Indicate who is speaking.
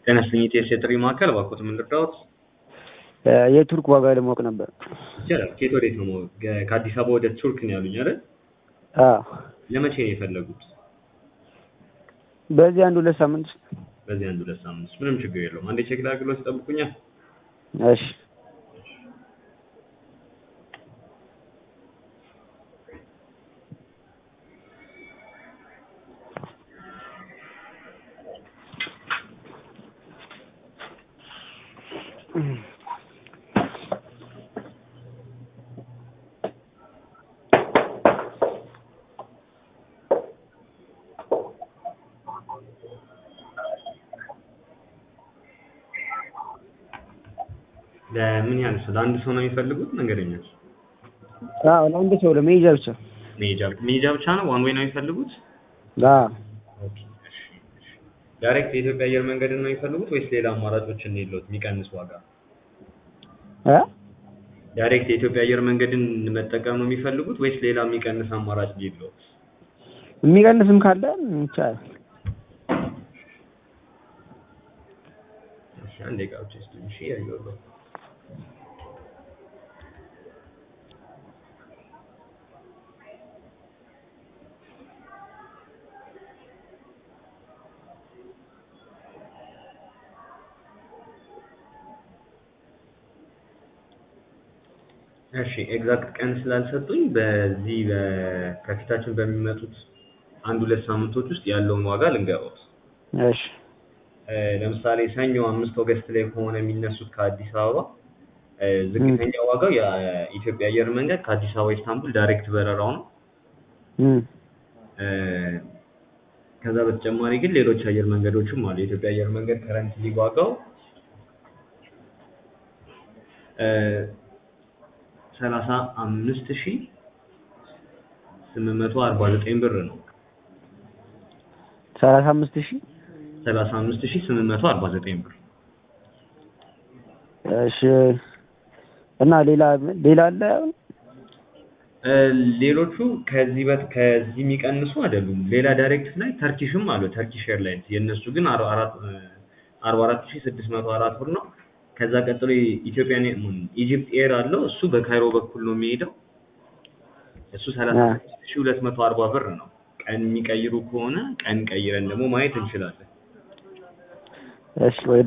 Speaker 1: ጤና ይስጥልኝ ኢቲኤስ የጥሪ ማዕከል እባክዎት ምን ልርዳዎት?
Speaker 2: የቱርክ ዋጋ ለማወቅ ነበር።
Speaker 1: ይቻላል። ከየት ወዴት ነው? ገ- ከአዲስ አበባ ወደ ቱርክ ነው ያሉኝ አይደል?
Speaker 2: አዎ
Speaker 1: ለመቼ ነው የፈለጉት?
Speaker 2: በዚህ አንድ ሁለት ሳምንት ውስጥ።
Speaker 1: በዚህ አንድ ሁለት ሳምንት ውስጥ ምንም ችግር የለውም። አንዴ ቼክ ላድርግልዎት ይጠብቁኛል።
Speaker 2: እሺ
Speaker 1: ለምን ያህል ሰው? ለአንድ ሰው ነው የሚፈልጉት? መንገደኛ
Speaker 2: አዎ ለአንድ ሰው ለመሄጃ ብቻ።
Speaker 1: መሄጃ መሄጃ ብቻ ነው? ዋን ዌይ ነው የሚፈልጉት?
Speaker 2: አዎ
Speaker 1: ኦኬ፣ እሺ፣ እሺ። ዳይሬክት የኢትዮጵያ አየር መንገድን ነው የሚፈልጉት ወይስ ሌላ አማራጮችን የለዎት የሚቀንስ ዋጋ?
Speaker 2: እ
Speaker 1: ዳይሬክት የኢትዮጵያ አየር መንገድን መጠቀም ነው የሚፈልጉት ወይስ ሌላ የሚቀንስ አማራጭ የለዎት?
Speaker 2: የሚቀንስም ካለ ይቻላል።
Speaker 1: እሺ፣ አንድ ደቂቃ ብቻ ይስጡኝ። እሺ፣ ያየሁት እሺ ኤግዛክት ቀን ስላልሰጡኝ በዚህ በ- ከፊታችን በሚመጡት አንድ ሁለት ሳምንቶች ውስጥ ያለውን ዋጋ ልንገሮት።
Speaker 2: እሺ
Speaker 1: እ፣ ለምሳሌ ሰኞ አምስት ኦገስት ላይ ከሆነ የሚነሱት ከአዲስ አበባ እ፣ ዝቅተኛ ዋጋው የኢትዮጵያ አየር መንገድ ከአዲስ አበባ ኢስታንቡል ዳይሬክት በረራው ነው።
Speaker 2: እም
Speaker 1: እ፣ ከዛ በተጨማሪ ግን ሌሎች አየር መንገዶችም አሉ። የኢትዮጵያ አየር መንገድ ከረንትሊ ዋጋው ሰላሳ አምስት ሺ ስምንት መቶ አርባ ዘጠኝ ብር ነው።
Speaker 2: ሰላሳ አምስት ሺህ
Speaker 1: ሰላሳ አምስት ሺ ስምንት መቶ አርባ ዘጠኝ ብር።
Speaker 2: እሺ እና ሌላ ሌላ አለ አሁን?
Speaker 1: እ፣ ሌሎቹ ከዚህ በት ከዚህ የሚቀንሱ አይደሉም። ሌላ ዳይሬክት ላይ ተርኪሽም አሉ። ተርኪሽ ኤርላይንስ የእነሱ ግን አርባ አራት እ፣ አርባ አራት ሺ ስድስት መቶ አራት ብር ነው። ከዛ ቀጥሎ ኢትዮጵያን ኢጂፕት ኤር አለው። እሱ በካይሮ በኩል ነው የሚሄደው። እሱ ሰላሳ ስድስት ሺ ሁለት መቶ አርባ ብር ነው። ቀን የሚቀይሩ ከሆነ ቀን ቀይረን ደግሞ ማየት እንችላለን።
Speaker 2: እሺ ወይ